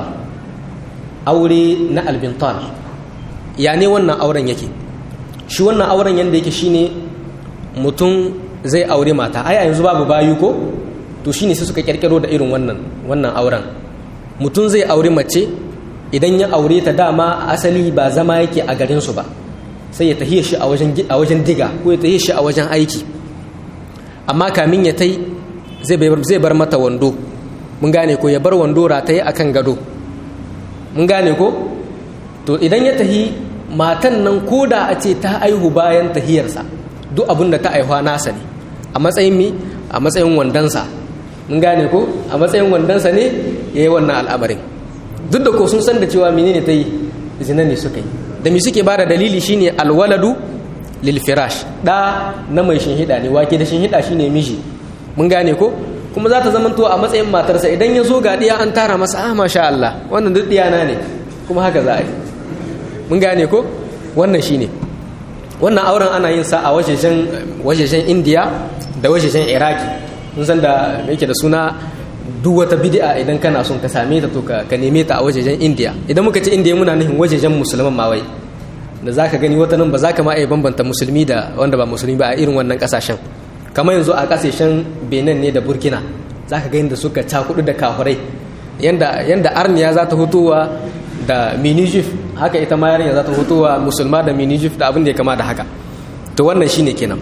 aure na albintal ya ne wannan auren yake shi wannan auren yadda yake shine mutum zai aure mata ai a yanzu babu bayu ko to shine sai suka kirkiro da irin wannan wannan auren mutum zai aure mace idan ya aure ta dama asali ba zama yake a garin su ba sai ya tahiye shi a wajen a wajen diga ko ya tahiye shi a wajen aiki amma kamin ya tai zai bar zai bar mata wando mun gane ko ya bar wando rataye akan gado mun gane ko to idan ya tahi matan nan koda a ce ta aihu bayan tahiyarsa duk abin da ta aihuwa nasa ne a matsayin mi a matsayin wandonsa mun gane ko a matsayin wandonsa ne ya yi wannan al'amarin duk da ko sun san da cewa menene ta yi zina ne suka yi da mi suke bada dalili shine alwaladu lil firash da na mai shinhida ne wake da shinhida shine miji mun gane ko kuma za ta zamanto a matsayin matarsa idan ya zo ga diya an tara masa ah masha Allah wannan duk diyana ne kuma haka za a yi mun gane ko wannan shine wannan auren ana yin sa a wajejen wajejen India da wajejen Iraki mun san da me yake da suna duk wata bid'a idan kana son ka same ta to ka neme ta a wajejen India idan muka ce India muna nufin wajejen musulman ma wai da zaka gani wata nan ba za ka ma iya bambanta musulmi da wanda ba musulmi ba a irin wannan kasashen kamar yanzu a kasashen Benin ne da Burkina zaka ga inda suka cakudu da kafurai yanda yanda arniya za ta hutowa da minijif haka ita ma yarinya za ta hutowa musulma da minijif da abin da ya kama da haka to wannan shine kenan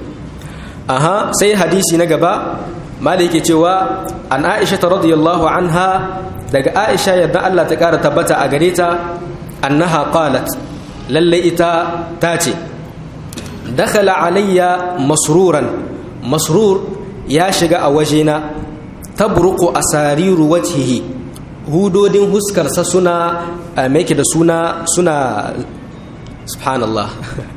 aha sai hadisi na gaba malai yake cewa an aisha ta radiyallahu anha daga aisha yadda Allah ta kara tabbata a gare ta annaha qalat lalle ita ta ce dakhala alayya masruran masrur ya shiga a wajena tabruqu asariru wajhihi hudodin huskarsa suna make da suna suna subhanallah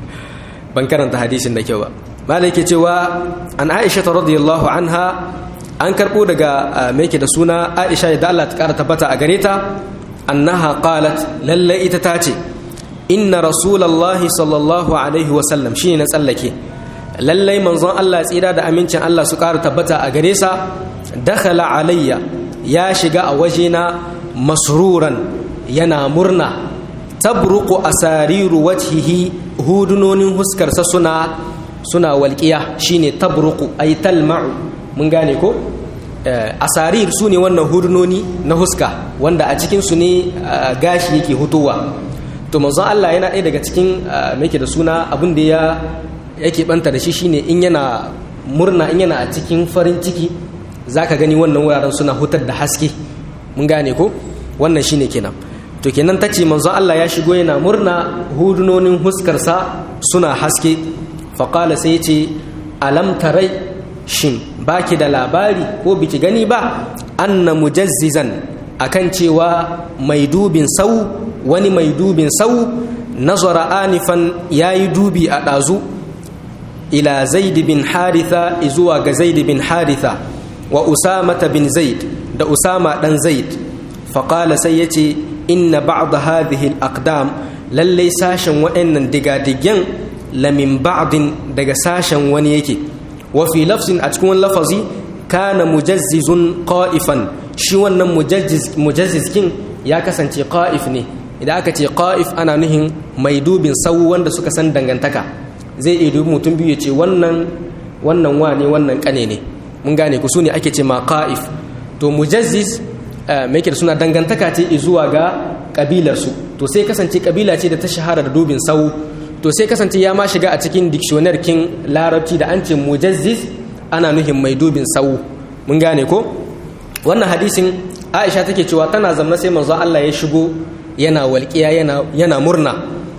ban karanta hadisin da kyau ba malai ke cewa an aisha ta radiyallahu anha an karbo daga mai da suna aisha da Allah ta kara tabbata a gare ta annaha qalat lalle ita ta ce inna rasulullahi sallallahu alaihi wa sallam shine na tsallake lalle manzon Allah tsira da amincin Allah su kara tabbata a gare sa dakhala alayya ya shiga a wajena masruran yana murna tabruqu asariru wajhihi hudunonin huskarsa suna suna walƙiya shine tabruku ay talma'u mun gane ko asarir su ne wannan hudunoni na huska wanda a cikin su ne gashi yake hutowa to manzon Allah yana ɗaya daga cikin yake da suna abin da ya yake banta da shi shine in yana murna in yana a cikin farin ciki zaka gani wannan wuraren suna hutar da haske mun gane ko wannan shine kenan to kenan tace manzon Allah ya shigo yana murna hudunonin huskarsa suna haske faƙala sai ce alam tarai shin baki da labari ko biki gani ba anna mujazzizan akan cewa mai dubin sau wani mai dubin sau nazara anifan yayi dubi a ɗazu ila zaid bin haritha zuwa ga zaid bin haritha wa usamata bin zaid da usama dan zaid faƙala sai yace inna ba'd hadhihi al-aqdam lallai sashen waɗannan digadigen lamin ba'din daga sashen wani yake wa fi lafzin a cikin lafazi kana mujazzizun qa'ifan shi wannan mujazziz kin ya kasance qa'if ne idan aka ce qa'if ana nuhin mai dubin sau wanda suka san dangantaka zai iya dubi mutum biyu ya ce wannan wannan wane wannan kane ne mun gane ku su ne ake ce ma qa'if to mujazziz mai da suna dangantaka ce zuwa ga kabilarsu to sai kasance kabila ce da ta shahara da dubin sau to sai kasance ya ma shiga a cikin dictionary kin larabci da an ce mujazziz ana nuhin mai dubin sau mun gane ko wannan hadisin aisha take cewa tana zamna sai manzo Allah ya shigo yana walƙiya yana yana murna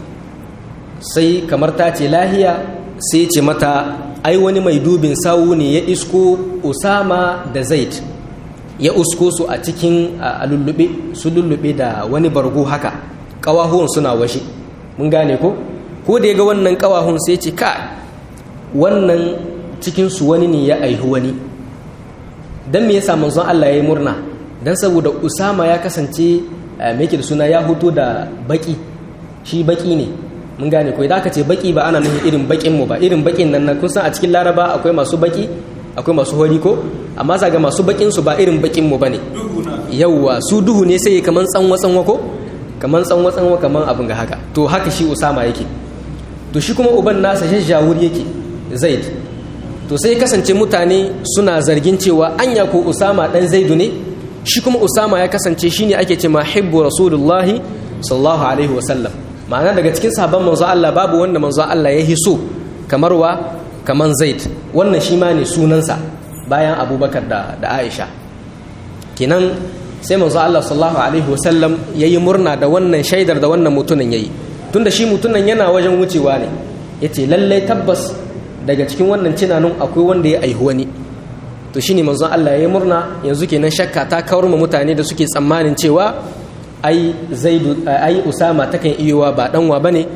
sai kamar ta ce lahiya sai ce mata ai wani mai dubin sau ne ya isko usama da zaid ya usko su a cikin lullube su lullube da wani bargo haka ƙawahuwan suna washe mun gane ko ko da ya ga wannan ƙawahun sai ce ka wannan cikinsu wani ne ya aihu wani don me yasa manzon Allah ya yi murna don saboda usama ya kasance mai da suna ya hoto da baki shi baki ne mun gane ko idan aka ce baki ba ana nufin irin bakin mu ba irin bakin nan na kun san a cikin laraba akwai masu baki akwai masu hori ko amma za ga masu bakin su ba irin bakin mu bane yawwa su duhu ne sai kaman tsanwa tsanwa ko kaman tsanwa tsanwa kaman abin ga haka to haka shi usama yake to shi kuma uban nasa shajjawur yake zaid to sai kasance mutane suna zargin cewa anya ko usama dan zaidu ne shi kuma usama ya kasance shine ake ce ma hibbu rasulullahi sallallahu alaihi wasallam ma'ana daga cikin sahabban manzo Allah babu wanda manzo Allah ya hiso kamar wa kaman zaid wannan shi ma ne sunansa bayan abubakar da, da aisha kenan sai manzo Allah sallallahu alaihi wasallam yayi murna da wannan shaidar da wannan mutumin yayi tunda shi mutumin yana wajen wucewa ne yace lallai tabbas daga cikin wannan cinanun akwai wanda ya aihu wani to shine manzo Allah yayi murna yanzu kenan shakka ta kawar ma mutane da suke tsammanin cewa ai zaidu ai usama takan iyowa ba danwa bane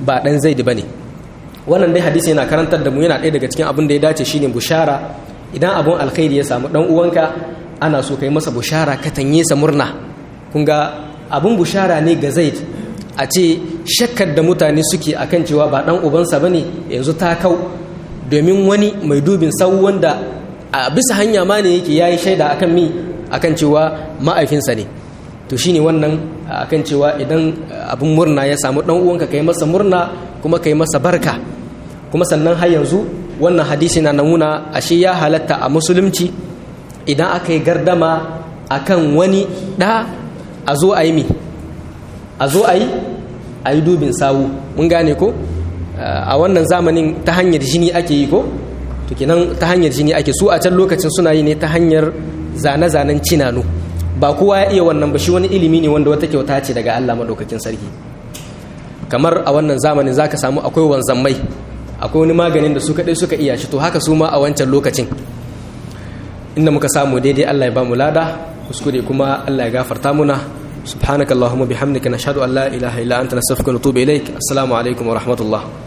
ba dan zaid bane wannan dai hadisi yana karantar da mu yana ɗaya daga cikin abin da ya dace shine bushara idan abun alkhairi ya samu dan uwanka ana so kai masa bushara ka tanye sa murna kun ga abun bushara ne ga zaid a ce shakkar da mutane suke akan cewa ba dan ubansa bane yanzu ta kau domin wani mai dubin sau wanda a bisa hanya ma ne yake yayi shaida akan mi akan cewa ma'aifinsa ne to shine wannan akan cewa idan abin murna ya samu dan uwanka kai masa murna kuma kai masa barka kuma sannan har yanzu wannan hadisi na namuna ashe ya halatta a musulunci idan aka yi gardama akan wani da a zo a yi mi a zo a yi a yi dubin sawu mun gane ko a wannan zamanin ta hanyar jini ake yi ko to kenan ta hanyar jini ake su a can lokacin suna yi ne ta hanyar zane-zanen cinanu ba kowa ya iya wannan ba shi wani ilimi ne wanda wata kyauta ce daga Allah madaukakin sarki kamar a wannan zamanin zaka samu akwai wanzammai akwai wani maganin da su kadai suka iya shi to haka su ma a wancan lokacin inda muka samu daidai Allah ya ba mu lada kuskure kuma Allah ya gafarta muna subhanakallahumma bihamdika nashhadu an la ilaha illa anta nastaghfiruka wa natubu ilaik assalamu alaikum wa rahmatullah